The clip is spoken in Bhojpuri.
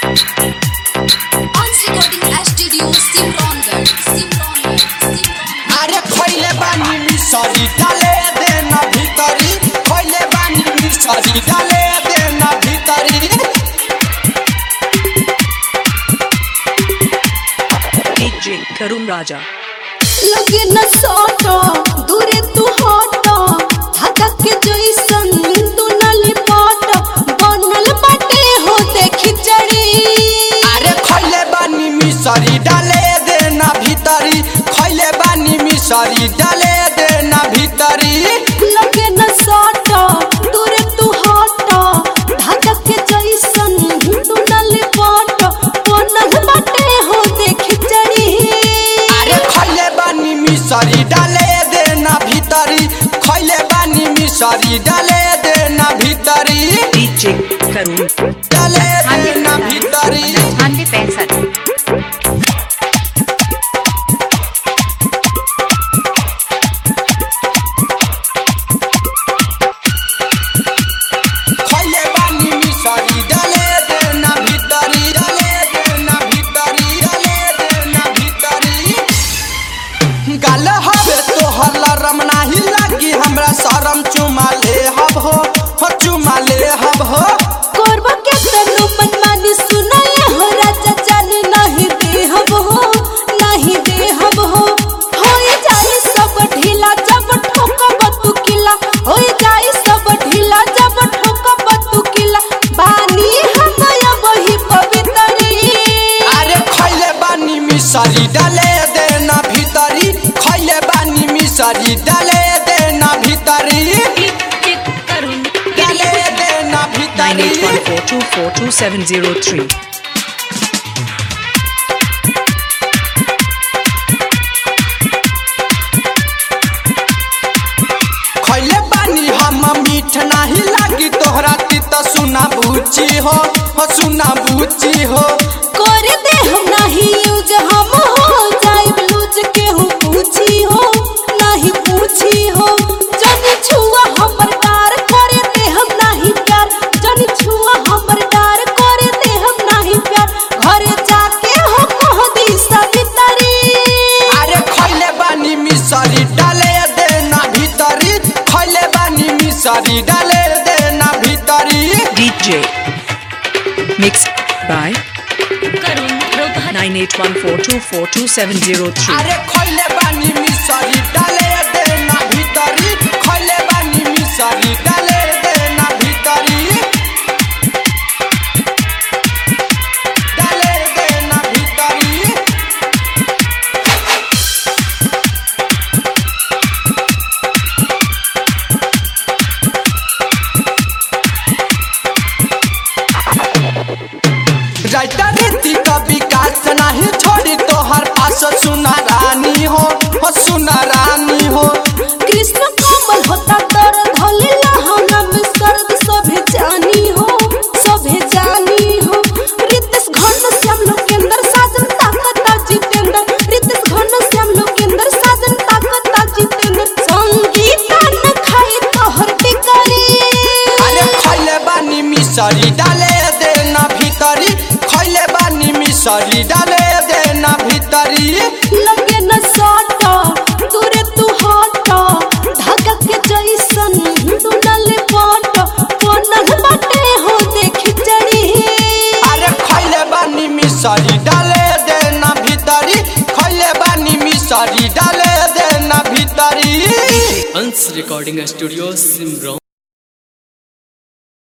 Once recording studio Simrongarh, Simrongarh, Simrongarh. अरे खैले बानी मिसरी डाले देना भीतरी खैले बानी मिसरी डाले देना भीतरी DJ Karun Raja. लगे न सोटो दूरे तू हटो धागा के जैसन तू न लिपट बनल बाटे हो देखी जड़ी अरे खैले बानी मिसरी डाले देना भीतरी खैले बानी मिसरी डाले देना भीतरी लगे न सोटो दूरे तू हटो धागा के जैसन तू न लिपट बनल बाटे हो देखी जड़ी अरे खैले बानी मिसरी डाले देना भीतरी खैले बानी मिसरी डाले देना भीतरी DJ Karun. डाले देना भीतरी अठानवे पैंसठ खैले बानी मिसरी डाले देना भीतरी डाले देना भीतरी डाले देना भीतरी गाल हवे तो हल्ला रमना ही लागी हमरा शरम चुमा ले हब हो हो चुमा ले हब हो कोरबा के तनु मनमानी सुनाए हो राजा जान नहीं देहब हो नहीं देहब हो होए जाई सब ढीला जब ठोकब तू किला होए जाई सब ढीला जब ठोकब तू किला बानी हम वही पवित्री अरे खैले बानी मिसरी डाले देना भीतरी खैले बानी मिसरी डाले देना भीतरी DJ Karun. डाले देना भीतरी 9814242703. खैले बानी हम मीठ नाही लागी तोहरा तीत सुना बुची हो हो सुना बुची हो कर दे हम नहीं यूज हम हो जाए लूज के हूँ पूछी हो नहीं पूछी हो जन छुआ हमर डार कर दे हम नहीं प्यार जन छुआ हमर डार कर दे हम नहीं प्यार घर जाके हो कह दी सवितरी अरे खैले बानी मिसरी डाले देना भीतरी खैले बानी मिसरी डाले देना भीतरी DJ Mixed by Karun Rohbhat. 9814242703. अरे खैले बानी मिसरी डाले देना भीतरी खैले बानी मिसरी डाले देना भीतरी डाले देना भीतरी राइटा रीति का विकास नहीं छोड़ी तोहर पास सुना रानी हो हो सुना रानी हो कृष्ण कमल होता तर धले लहंगा में सर्द सभे जानी हो सभे जानी हो रितेश घन श्याम लोकेंद्र साजन ताकता जितेंद्र रितेश घन श्याम लोकेंद्र साजन ताकता जितेंद्र संगीता न खाए तोहर टिकरी अरे खैले बानी मिसरी डाले देना भीतरी खैले बानी मिसरी डाले देना भीतरी लगे न साटा दूरे तू हटा धागा के जैसन तू न लिपट बनल बाटे हो देखी जड़ी अरे खैले बानी मिसरी डाले देना भीतरी खैले बानी मिसरी डाले देना भीतरी अंश रिकॉर्डिंग स्टूडियो सिमरौन